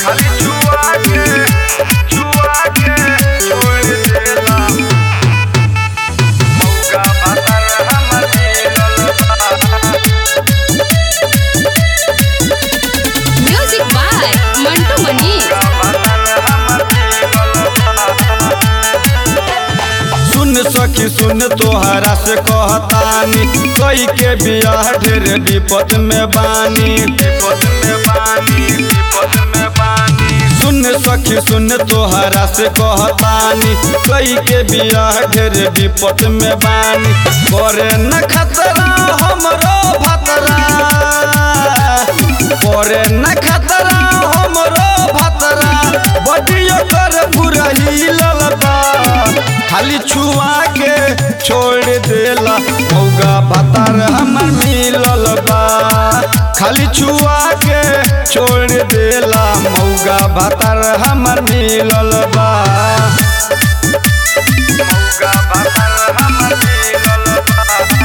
खाली छुआ के छुआ के छोड़ देला मौका भातर हमर मिलल बा म्यूजिक बाय मंटू मनी सुन सखी सुन तोहरा से कहतानी कई के बियाह ढेर विपद में बानी विपद में बानी विपद में बानी सुन सखी सुन तोहरा से कहतानी कई के बियाह ढेर विपद में बानी करे न खतरा हमरो भतरा करे न खतरा हमरो भतरा बडियो कर पूरा हिलल बा खाली छुआ के छोड़ देला मौगा भतार हमर मिलल बा खाली छुआ के छोड़ देला मौगा भतार हमर मिलल बा मौगा भतार हमर मिलल बा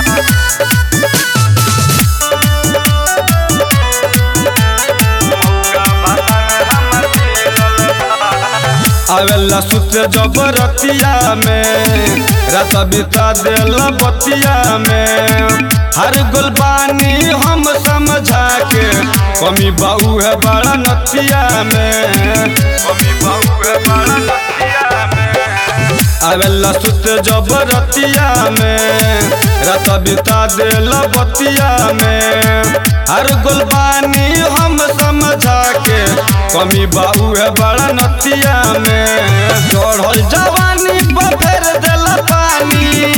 आवेला सुत जबरतिया में रात बिता देला बतिया में हर गुलबानी हम समझा के कमी बाऊ है बड़ा नतिया में कमी बाऊ है बड़ा नतिया में आवेला सुत जबरतिया में रात बिता देला बतिया में हर गुलबानी हम समझा के कमी बाबू है बड़ा नतिया में चढ़ल जवानी पर फेर देला पानी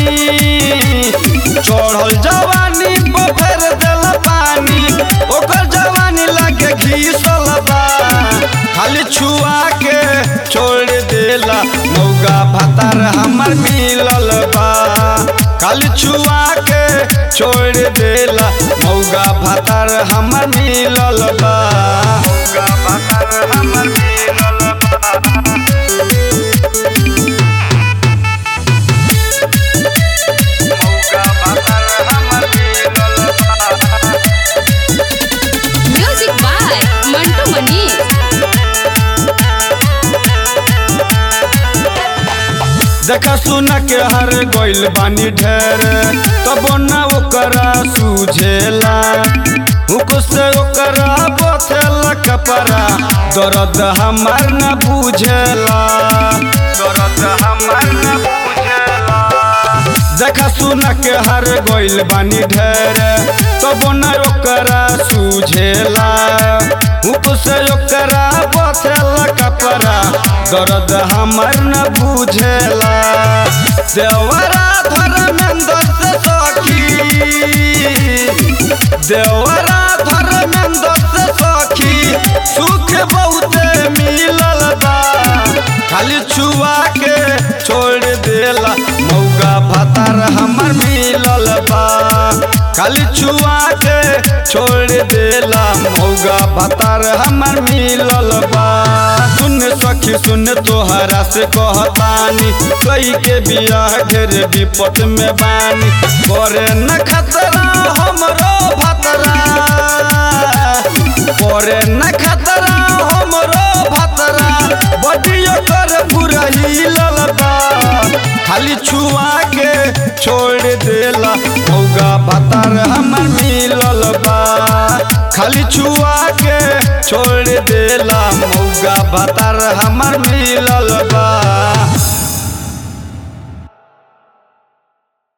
चढ़ल जवानी पर फेर देला पानी ओकर जवानी लागे घीसल बा खाली छुआ के छोड़ देला मौगा भतार हमर मिलल बा खाली छुआ के छोड़ देला मौगा भतार हमर मिलल बा मौगा भतार हमर मिलल बा मौगा भतार हमर मिलल बा म्यूजिक बाय मंटू मनी देखा सुना के हर गोइल बानी ढेर तब न ओकरा सूझेला हुक से ओकरा बथेला कपड़ा दर्द हमार न बुझेला दर्द हमार न बुझेला देखा सुना के हर गोइल बानी ढेर तब न ओकरा सूझेला हुक से ओकरा बथेला कपड़ा दर्द हमर न बुझेला देवरा धर्मेंद्र से सखी देवरा धर्मेंद्र से सखी सुख बहुते मिलल बा खाली छुआ के छोड़ देला मौगा भतार हमर मिलल बा खाली छुआ के छोड़ देला मौगा भतार हमर मिलल बा सुन सखी सुन तोहरा से कहतानी कई के बियाह ढेर विपद में बानी करे न खतरा हमरो भतरा करे न खतरा हमरो भतरा बडियो कर पूरा हिलल बा खाली छुआ के छोड़ देला मौगा भतार हमर मिलल बा खाली छुआ के छोड़ देला मौगा भतार हमर मिलल